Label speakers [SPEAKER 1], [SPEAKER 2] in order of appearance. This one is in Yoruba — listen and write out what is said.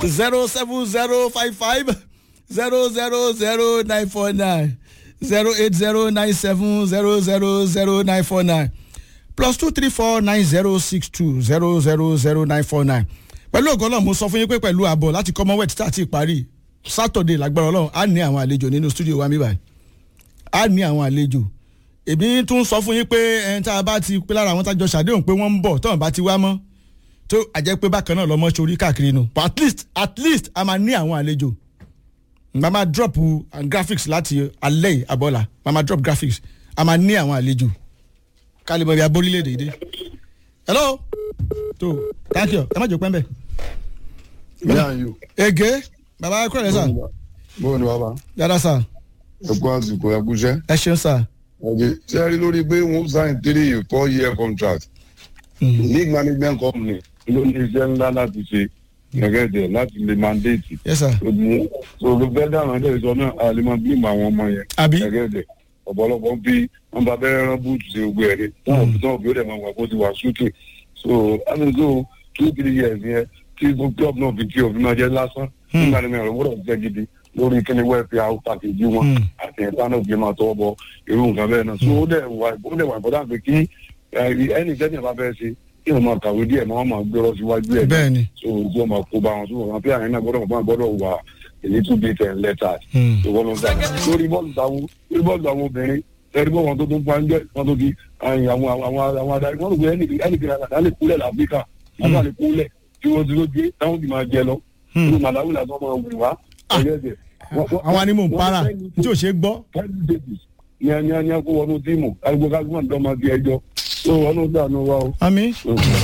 [SPEAKER 1] zero seven zero five five zero zero zero nine four nine zero eight zero nine seven zero zero zero nine four nine plus two three four nine zero six two zero zero zero nine four nine pẹ̀lú ògo ọlọ́run mo sọ fún yín pé pẹ̀lú àbọ̀ láti commonwealth tá a ti parí saturday lágbára ọlọ́run á ní àwọn àlejò nínú studio wa mi báyìí á ní àwọn àlejò èmi tún sọ fún yín pé ẹni tá a bá ti pé lára àwọn tájọ ṣàdéhùn pé wọ́n ń bọ̀ tọ́wọ́n bá ti wá mọ́ tó àjẹ́ pé bákan náà lọ́mọ sórí káàkiri nù but at least at least a máa ní àwọn àlejò màá máa drop uh, graphics láti alẹ́ yìí abọ́là màá máa drop graphics a máa ní àwọn àlejò kálíbọ̀ bí aborílẹ̀-èdè yìí dé hello tó thank you ẹ má jò pẹ́ mbẹ́.
[SPEAKER 2] Yíyan yìí.
[SPEAKER 1] ege baba ẹ kúrò rẹ sà
[SPEAKER 2] Bọ́ọ̀ ni bàbá.
[SPEAKER 1] yàrá sà
[SPEAKER 2] Ẹ kú àsìkò ẹ kú iṣẹ́.
[SPEAKER 1] ẹ ṣeun sà.
[SPEAKER 2] Ọ̀gẹ̀ ṣé ẹ rí lórí pé wọ́n sign three four year contract. League management company ló ní iṣẹ́ ńlá láti ṣe gẹ́gẹ́dẹ̀ láti lè mandate.
[SPEAKER 1] yes sir
[SPEAKER 2] Òdì òdì fẹ́ dáhùn ẹ̀dẹ̀ sọ náà a lè máa bímọ àwọn ọmọ yẹn.
[SPEAKER 1] Àbí?
[SPEAKER 2] Gẹ́gẹ́dẹ̀ ọ̀pọ̀lọpọ̀ bí wọ́n bá bẹ́rẹ̀ rán búùtù sí gbogbo ẹ̀rí. Táwọn òbí táwọn òbí ó dẹ̀ máa wà kó ti wà súkè. So láti so two three years yẹn tí club náà fi kí òfin máa jẹ́ lásán. Nígbà tí mi ò gbọ́dọ̀ jẹ́ gidi lórí kíni wẹ́ẹ̀fì àwọn pàkejì wọn
[SPEAKER 1] Mm.
[SPEAKER 2] àti ẹ̀ta náà fi máa tọwọ́ bọ irú nǹkan bẹ́ẹ̀ náà. so ó dẹ̀ wà ó dẹ̀ wà ìbọ̀dá pé kí ẹnì sẹ́ni ẹ̀ bá fẹ́ ṣe kí wọ́n máa kàwé díẹ̀ máa máa gbé lọ síwájú ẹ̀
[SPEAKER 1] bẹ́ẹ̀ ni
[SPEAKER 2] so ojú ọmọ kó bá wọn so wọn pé àyìn náà gbọ́dọ̀ wọn gbọ́dọ̀ wà èyí tún bí ten letters
[SPEAKER 1] Hmm.
[SPEAKER 2] so wọ́n lọ gbà lórí bọ́ọ̀lù táwọn lórí bọ́ọ̀lù àwọn obìnrin ẹni bọ́ wọn tó tún pa ń jẹ́ wọn tó fi àyìn àwọn àwọn àwọn adarí wọn lò pé ẹnì ẹnì kìlá kàdá lè kúlẹ̀ láfíríkà àbá lè kúlẹ̀ tí wọ́n ti ló gbé táwọn ti máa jẹ lọ
[SPEAKER 1] Hmm.
[SPEAKER 2] nínú màláwì làtọ́ máa wù wá ẹ̀yẹ́
[SPEAKER 1] àwọn animal ń para tí ò ṣe é gbọ́.
[SPEAKER 2] ten days ní ẹni ẹni ẹkọ wọnú tíìmù agbókágbọn dọmọ bí ẹjọ tó wọnú dànù wa o.
[SPEAKER 1] àmì.